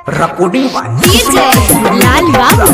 recording by DJ Lal Babu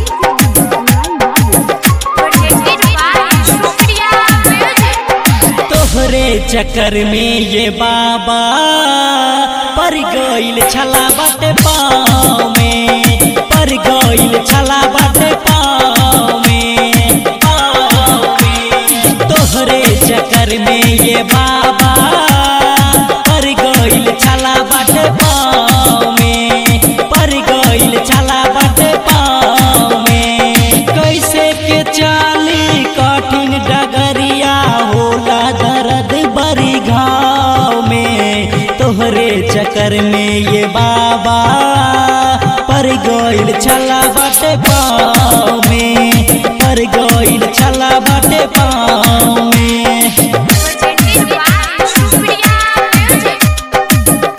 presented by Shukriya Music. तोहरे चक्कर में ये बाबा पर गईल छला बाटे पाँव में पर गईल छला बाटे पाँव में पाँव में तोहरे चक्कर में ये बाबा पर गईल छला बाटे पाँव में पर गईल छला बाटे पाँव में कैसे के चाली कठिन डगरिया होला दर्द बड़ी घाव में तोहरे चक्कर में ये बाबा पर गईल छला बाटे पाँव में पर गईल छला बाटे पाँव में Presented by Shukriya Music.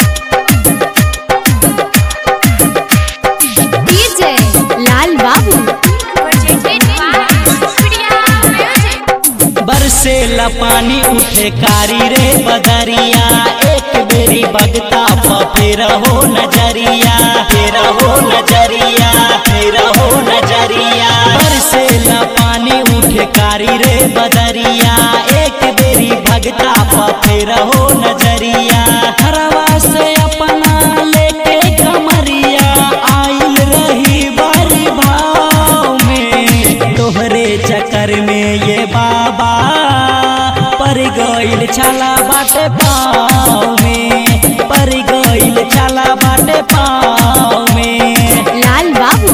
DJ Lal Babu Presented by Shukriya Music. बरसेला पानी उठे कारी रे बदरिया एक बेरी बगता प फिर हो नजरिया फिर हो नजरिया फिर हो नजरिया बरसेला पानी उठे कारी रे बदरिया एक बेरी भगता प फिर हो नजरिया हरवा से अपना लेके कमरिया आइल रही बारी भाव में तोहरे चक्कर में ये बाबा पर गईल छला बाटे पाँव में पर गईल छला बाटे पाँव में लाल Babu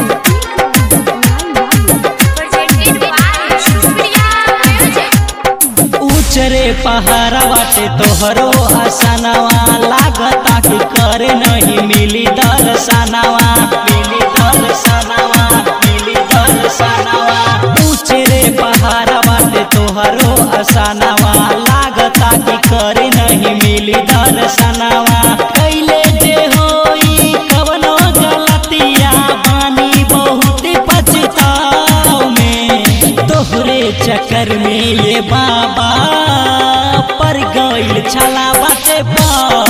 Presented by Shukriya Music. ऊचरे पहाड़ा बाटे तोहरो आसनवा लागता कि करे नहीं मिली दर्शनवा मिली दर्शनवा मिली दर्शनवा ऊचरे पहाड़ा बाटे तोहरो आसनवा लागता कि करे नहीं मिली दर्शनवा कैले जे होई कवनो गलतिया बानी बहुत पछताव में तोहरे चक्कर में ये बाबा पर गईल छला बाटे पाँव